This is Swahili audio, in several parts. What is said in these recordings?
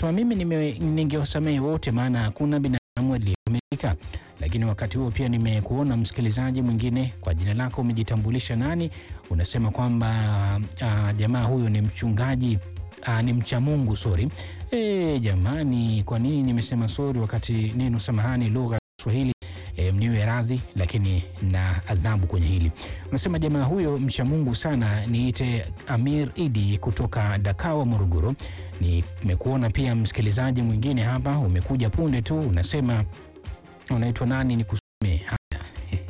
Unasema mimi nime- ningewasamehe wote, maana hakuna binadamu aliyekamilika. Lakini wakati huo pia nimekuona msikilizaji mwingine, kwa jina lako umejitambulisha nani? Unasema kwamba ah, jamaa huyo ni mchungaji ah, ni mcha Mungu. Sori e, jamani, kwa nini nimesema sori wakati neno samahani lugha ya Kiswahili e, mniwe radhi, lakini na adhabu kwenye hili. Unasema jamaa huyo mcha Mungu sana, niite Amir Idi kutoka Dakawa, Morogoro. Nimekuona pia msikilizaji mwingine hapa, umekuja punde tu, unasema unaitwa nani? Nikusome haya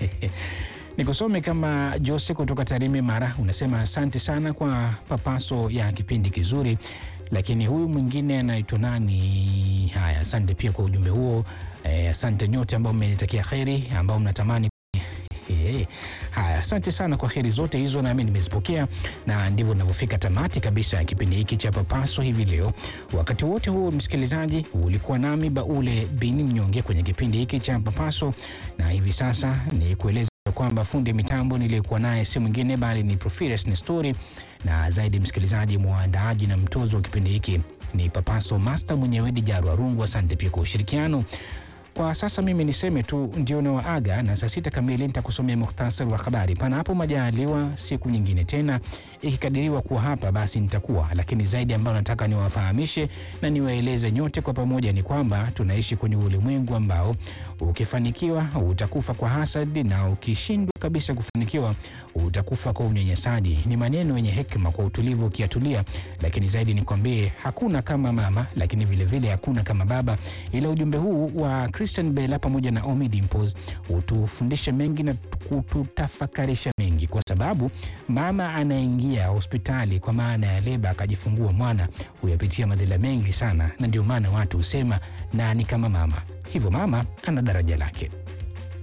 nikusome kama Jose kutoka Tarime, Mara. Unasema asante sana kwa papaso ya kipindi kizuri, lakini huyu mwingine anaitwa nani? Haya, asante pia kwa ujumbe huo. Eh, asante nyote ambao mmenitakia kheri, ambao mnatamani Eh, Haya, asante sana kwa heri zote hizo, nami nimezipokea, na ndivyo ninavyofika tamati kabisa ya kipindi hiki cha Papaso hivi leo. Wakati wote huo, msikilizaji, ulikuwa nami Baule Bini Mnyonge kwenye kipindi hiki cha Papaso, na hivi sasa ni kueleza kwamba fundi mitambo niliyekuwa naye si mwingine bali ni Profirus Nestori, na zaidi msikilizaji, mwandaaji na mtozo wa kipindi hiki ni Papaso Master mwenyewe Dijaru Arungu. Asante pia kwa ushirikiano. Kwa sasa mimi niseme tu ndio na waaga, na saa sita kamili nitakusomea muhtasari wa habari. Panapo majaliwa, siku nyingine tena ikikadiriwa kuwa hapa, basi nitakuwa. Lakini zaidi ambayo nataka niwafahamishe na niwaeleze nyote kwa pamoja ni kwamba tunaishi kwenye ulimwengu ambao ukifanikiwa utakufa kwa hasadi na ukishindwa kabisa kufanikiwa utakufa kwa unyanyasaji. Ni maneno yenye hekima kwa utulivu ukiyatulia, lakini zaidi nikwambie, hakuna kama mama, lakini vilevile vile hakuna kama baba. Ila ujumbe huu wa Christian Bella pamoja na Omi Dimples utufundisha mengi na kututafakarisha mengi, kwa sababu mama anaingia hospitali kwa maana ya leba akajifungua mwana huyapitia madhila mengi sana, na ndio maana watu husema nani kama mama. Hivyo mama ana daraja lake.